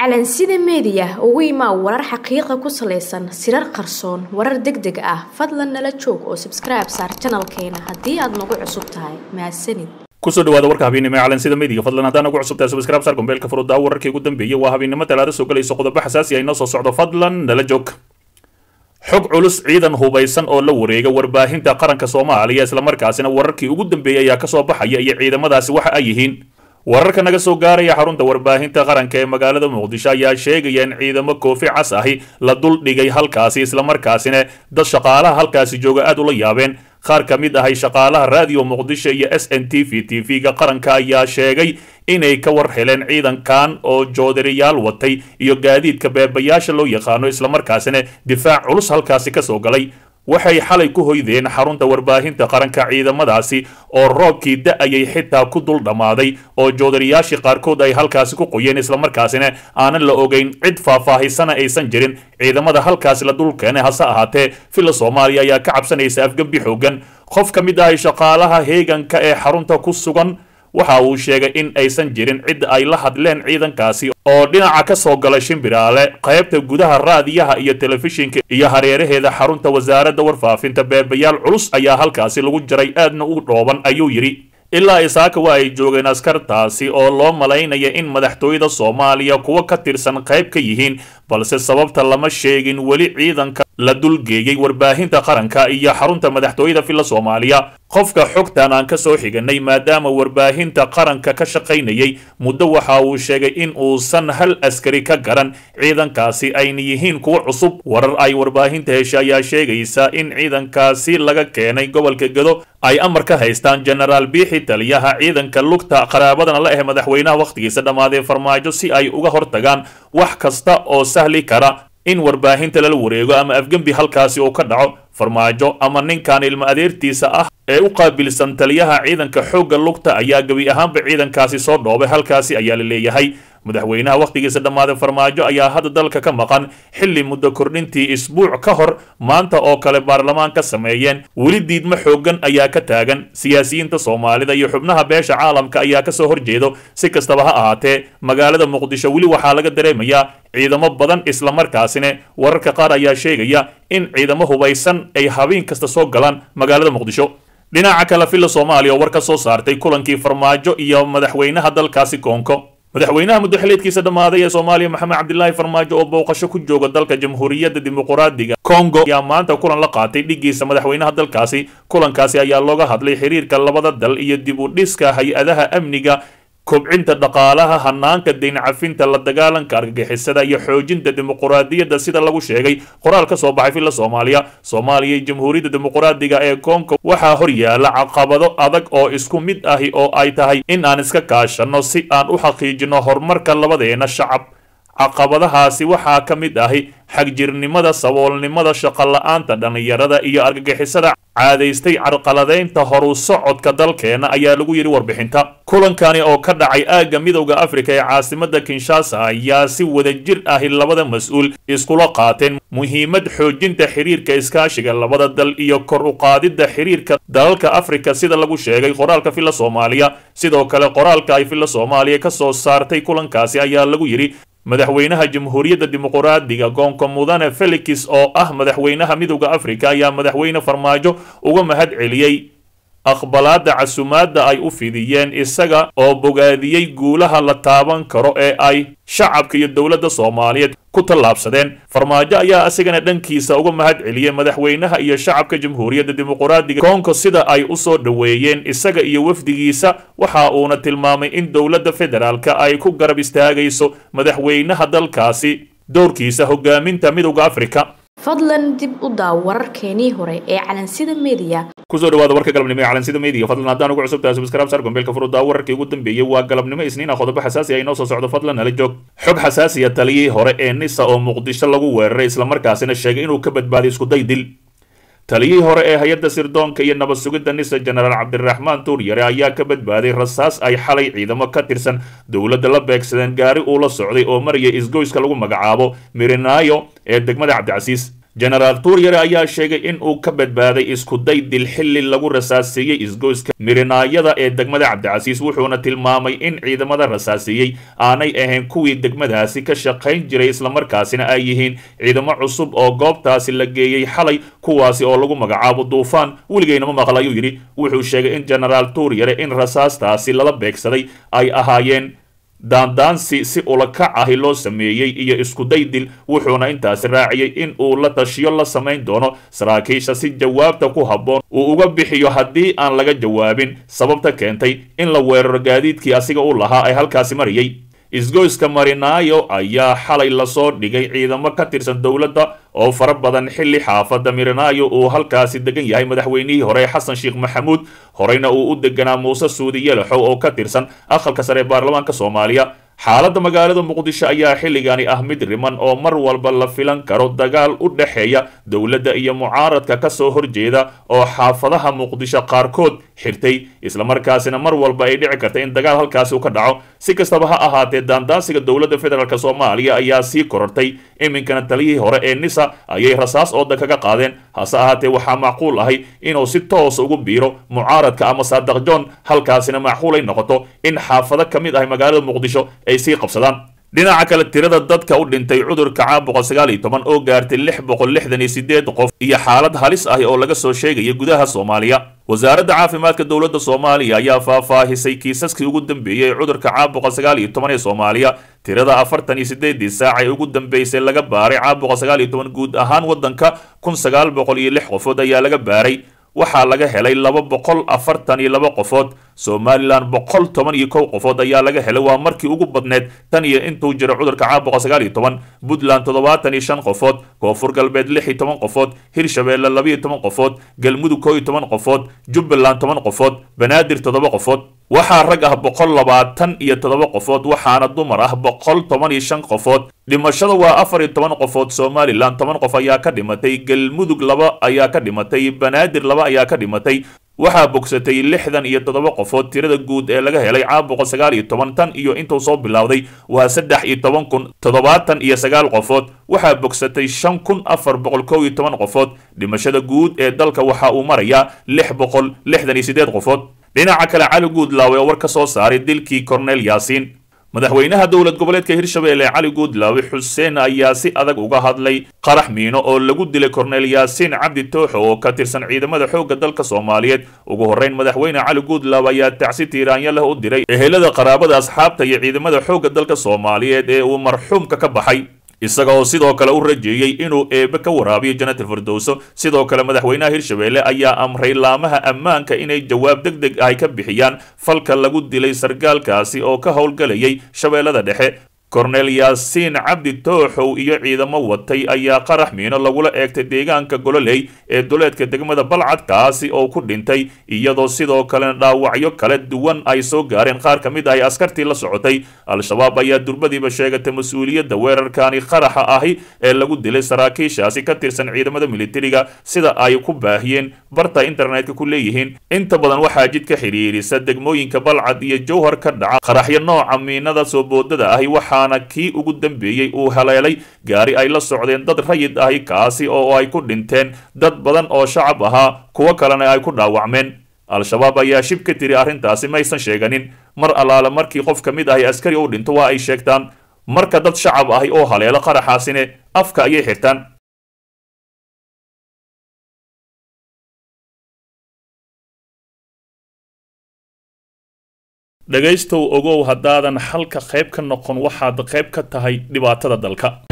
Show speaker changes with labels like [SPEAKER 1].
[SPEAKER 1] calansida meediya ugu imaa warar xaqiiqa ku salaysan sirar qarsoon warar deg deg ah fadlan nala joog oo sabskribe saar janalkeena haddii aad nagu cusub tahay mahadsanid
[SPEAKER 2] kusoo dhawaada warka habeennimo ee calansida meediga fadlan haddaan ugu cusubtahay subscribe sar gombeelka furuddaa wararkii ugu dambeeyey waa habeennimo talaada soo galayso qodobo xasaasi ah inoo soo socdo fadlan nala joog xog culus ciidan hubaysan oo la wareega warbaahinta qaranka soomaaliya islamarkaasina wararkii ugu dambeeyey ayaa kasoo baxaya iyo ciidamadaasi waxa ay yihiin wararka naga soo gaaraya xarunta warbaahinta qaranka ee magaalada muqdisho ayaa sheegaya in ciidamo koofi cas ahi la dul dhigay halkaasi islamarkaasina dad shaqaalaha halkaasi jooga aad ula yaabeen qaar ka mid ahay shaqaalaha raadiyo muqdisho iyo s n t v t v-ga qaranka ayaa sheegay inay ka war heleen ciidankan oo joodariyaal watay iyo gaadiidka beebayaasha loo yaqaano islamarkaasina difaac culus halkaasi kasoo galay waxay xalay ku hoydeen xarunta warbaahinta qaranka ciidamadaasi oo roobkii da-ayay xitaa ku dul dhammaaday oo joodariyaashii qaarkood ay halkaasi ku qoyeen islamarkaasina aanan la ogeyn cid faahfaahisana aysan jirin ciidamada halkaasi la dul keenay hase ahaatee villa soomaaliya ayaa ka cabsanaysa afgembi xoogan qof ka mid ahay shaqaalaha heeganka ee xarunta ku sugan waxa uu sheegay in aysan jirin cid ay la hadleen ciidankaasi oo dhinaca ka soo gala shimbiraale qaybta gudaha raadiyaha iyo telefishinka iyo hareeraheeda xarunta wasaaradda warfaafinta beebayaal culus ayaa halkaasi lagu jaray aadna u dhooban ayuu yidhi ilaa isaaka waa ay joogeen askartaasi oo loo malaynaya in madaxtooyada soomaaliya kuwa ka tirsan qayb ka yihiin balse sababta lama sheegin weli ciidanka la dulgeeyey warbaahinta qaranka iyo xarunta madaxtooyada villa soomaaliya qofka xogtan aan ka soo xiganay maadaama warbaahinta qaranka ka shaqaynayay muddo waxa uu sheegay in uusan hal askari ka garan ciidankaasi ayna yihiin kuwo cusub warar ay warbaahinta hesha ayaa sheegaysa in ciidankaasi laga keenay gobolka gedo ay amar ka haystaan genaraal biixi taliyaha ciidanka lugta qaraabadana la ah madaxweynaha wakhtigiisa dhammaadee farmaajo si ay uga hortagaan wax kasta oo sahli kara in warbaahinta lala wareego ama afgembi halkaasi uu ka dhaco farmaajo ama ninkan ilmo adeertiisa ah ee u qaabilsan taliyaha ciidanka xoogga lugta ayaa gebi ahaanba ciidankaasi soo dhoobay halkaasi ayaa la leeyahay madaxweynaha wakhtigiisa dhammaaday farmaajo ayaa hadda dalka ka maqan xilli muddo kordhintii isbuuc ka hor maanta oo kale baarlamaan ka sameeyeen weli diidmo xoogan ayaa ka taagan siyaasiyiinta soomaalida iyo xubnaha beesha caalamka ayaa kasoo horjeedo si kastaba ha ahaatee magaalada muqdisho weli waxaa laga dareemayaa ciidamo badan islamarkaasina wararka qaar ayaa sheegaya in ciidamo hubaysan ay habeen kasta soo galaan magaalada muqdisho dhinaca kale villa soomaaliya oo war ka soo saartay kulankii farmaajo iyo madaxweynaha dalkaasi koonko madaxweynaha muddo xileedkiisa dhammaaday ee soomaaliya maxamed cabdilaahi farmaajo oo booqasho ku jooga dalka jamhuuriyadda dimuquraadiga kongo ayaa maanta kulan la qaatay dhigiisa madaxweynaha dalkaasi kulankaasi ayaa looga hadlay xiriirka labada dal iyo dib u dhiska hay-adaha amniga kobcinta dhaqaalaha hanaanka dayn cafinta la dagaalanka argagixisada iyo xoojinta dimuquraadiyadda sida lagu sheegay qoraal ka soo baxay villa soomaaliya soomaaliya iyo jamhuuriyadda dimuquraadiga ee koonka waxaa hor yaala caqabado adag oo isku mid ahi oo ay tahay in aan iska kaashanno si aan u xaqiijino horumarka labadeena shacab caqabadahaasi waxaa ka mid ahi xagjirnimada saboolnimada shaqola-aanta dhallinyarada iyo argagixisada caadaystay carqaladaynta horu socodka dalkeena ayaa lagu yidhi warbixinta kulankani oo ka dhacay aagga midowda afrika ee caasimada kinshasa ayaa si wadajir ahi labada mas-uul iskula qaateen muhiimad xoojinta xiriirka iskaashiga labada dal iyo kor u qaadidda xiriirka dalalka afrika sida lagu sheegay qoraalka villa soomaaliya sidoo kale qoraalka ay villa soomaaliya ka soo saartay kulankaasi ayaa lagu yidhi madaxweynaha jamhuuriyadda dimuquraadiga goonka mudane felix oo ah madaxweynaha midowda afrika ayaa madaxweyne farmaajo uga mahad celiyey aqbalaadda casumaadda ay u fidiyeen isaga oo bogaadiyey guulaha la taaban karo ee ay shacabka iyo dowladda soomaaliyeed ku tallaabsadeen farmaajo ayaa isagana dhankiisa uga mahad celiyey madaxweynaha iyo shacabka jamhuuriyadda dimuquraadiga koonko sida ay u soo dhoweeyeen isaga iyo wafdigiisa waxa uuna tilmaamay in dowladda federaalka ay ku garab istaagayso madaxweynaha dalkaasi dowrkiisa hogaaminta midowda afrika
[SPEAKER 1] fadlan dib u daaw wararkeenii hore ee calansida meediya
[SPEAKER 2] kusoo dhawaada warka galabnimo ee calansida meediga fadlan haddaan ugu cusubtahay subscribe sar gombeelka furuddaa wararkii ugu dambeeyey waa galabnimo isniina qodobo xasaasi ah inoo soo socdo fadlan nala joog xog xasaasiya taliyii hore ee nisa oo muqdisho lagu weeraray islamarkaasina sheegay inuu ka badbaaday iskuday dil taliyihii hore ee hay-adda sirdoonka iyo nabad sugidda nisa jenaraal cabdiraxmaan tuuryare ayaa ka badbaaday rasaas ay xalay ciidamo ka tirsan dowladda la beegsadeen gaari uu la socday oo maraya isgoyska lagu magacaabo mirinaayo ee degmada cabdicasiis jenaraal tuuryare ayaa sheegay in uu ka badbaaday iskuday dil xilli lagu rasaaseeyey isgoyska mirinaayada ee degmada cabdicasiis wuxuuna tilmaamay in ciidamada rasaaseeyey aanay ahayn kuwii degmadaasi ka shaqayn jiray islamarkaasina ay yihiin ciidamo cusub oo goobtaasi la geeyey xalay kuwaasi oo lagu magacaabo duufaan weligeynama maqal ayuu yidhi wuxuu sheegay in jenaraal tuuryare in rasaastaasi lala beegsaday ay ahaayeen daandaansi si ulakac ahi loo sameeyey iyo iskuday dil wuxuuna intaasi raaciyey in uu la tashiyo la samayn doono saraakiisha si jawaabta ku habboon uu uga bixiyo haddii aan laga jawaabin sababta keentay in la weeraro gaadiidkii asiga u lahaa ay halkaasi marayay isgoyska marinaayo ayaa xalay lasoo dhigay ciidamo ka tirsan dowladda oo fara badan xilli xaafadda mirinaayo uu halkaasi degan yahay madaxweynihii hore xasan sheekh maxamuud horeyna uu u deganaa muuse suudi yelaxow oo ka tirsan aqalka sare ee baarlamaanka soomaaliya xaaladda magaalada muqdisho ayaa xilligani ah mid riman oo mar walba la filan karo dagaal u dhexeeya dowladda iyo mucaaradka ka soo horjeeda oo xaafadaha muqdisho qaarkood xirtay islamarkaasina mar walba ay dhici karta in dagaal halkaasi u ka dhaco si kastaba ha ahaatee daandaansiga dowladda federaalk soomaaliya ayaa sii korortay iminkana taliyihii hore ee nisa ayay rasaas ooda kaga qaadeen hase ahaatee waxaa macquul ahay inuu si toosa ugu biiro mucaaradka ama saadaq john halkaasina macquul ay noqoto in xaafado ka mid ahay magaalada muqdisho ay sii qabsadaan dhinaca kale tirada dadka u dhintay cudurka caabuqa sagaal iyo toban oo gaartay lix boqol lixdan iyo sideed qof iyo xaalad halis ah oo laga soo sheegaya gudaha soomaaliya wasaaradda caafimaadka dowladda soomaaliya ayaa faahfaahisay kiisaskii ugu dambeeyey ee cudurka caabuqa sagaal iyo toban ee soomaaliya tirada afartan iyo sideedii saac ee ugu dambeysay laga baaray caabuqa sagaal iyo toban guud ahaan waddanka kun sagaal boqol iyo lix qofood ayaa laga baaray waxaa laga helay laba boqol afartan iyo laba qofood somalilan boqol toban iyo kow qofood ayaa laga helay waa markii ugu badneed tan iyo intuu jiro cudurka caabuqa sagaal iyo toban puntland toddobaatan iyo shan qofood koonfur galbeed lix iyo toban qofood hirshabeelle labaiyo toban qofood galmudug koo iyo toban qofood jubbaland toban qofood banaadir toddoba qofood waxaa rag ah boqol labaatan iyo toddoba qofood waxaana dumar ah boqol toban iyo shan qofood dhimashada waa afar iyo toban qofood somalilan toban qof ayaa ka dhimatay galmudug laba ayaa ka dhimatay banaadir laba ayaa ka dhimatay waxaa bogsatay lixdan iyo toddoba qofood tirada guud ee laga helay caabuqa sagaal iyo toban tan iyo intuu soo bilowday waa saddex iyo toban kun toddobaatan iyo sagaal qofood waxaa bogsatay shan kun afar boqol kow iyo toban qofood dhimashada guud ee dalka waxa uu marayaa lix boqol lixdan iyo siddeed qofood dhinaca kale cali guudlaawe oo war ka soo saaray dilkii korneel yaasiin madaxweynaha dowlad goboleedka hirshabeelle cali guudlaawe xuseen ayaa si adag uga hadlay qarax miino oo lagu dilay korneel yaasiin cabdi tooxo oo ka tirsan ciidamada xoogga dalka soomaaliyeed ugu horreyn madaxweyne cali guudlaawe ayaa tacsi tiiraanya leh u diray ehelada qaraabada asxaabta iyo ciidamada xoogga dalka soomaaliyeed ee uu marxuumka ka baxay isaga oo sidoo kale u rajeeyey inuu eebe ka waraabiyo janatal firdowso sidoo kale madaxweynaha hirshabeelle ayaa amray laamaha ammaanka inay jawaab deg deg ahy ka bixiyaan falka lagu dilay sargaalkaasi oo ka howlgalayay shabeellada dhexe korneel yaasiin cabdi tooxow iyo ciidamo watay ayaa qarax miino lagula eegtay deegaanka gololey ee duleedka degmada balcad kaasi oo ku dhintay iyadoo sidoo kalena dhaawacyo kala duwan ay soo gaareen qaar ka mid ahi askartii la socotay al-shabaab ayaa durbadiiba sheegatay mas-uuliyadda weerarkani qaraxa ahi ee lagu dilay saraakiishaasi ka tirsan ciidamada militariga sida ay ku baahiyeen barta internetka ku leeyihiin inta badan waxaa jid ka xidhiirisa degmooyinka balcad iyo jowhar ka dhaca qaraxyo nooca miinada soo boodada ahi waxaana kii ugu dambeeyey uu haleelay gaari ay la socdeen dad rayid ahi kaasi oo ay ku dhinteen dad badan oo shacab ahaa kuwo kalena ay ku dhaawacmeen al-shabaab ayaa shib ka tiri arrintaasi maysan sheeganin mar allaale markii qof ka mid ahi askari u dhinto waa ay sheegtaan marka dad shacab ahi oo haleelo qaraxaasine afka ayay xirtaan dhegaystow ogow haddaadan xalka qayb ka noqon waxaad qayb ka tahay dhibaatada dalka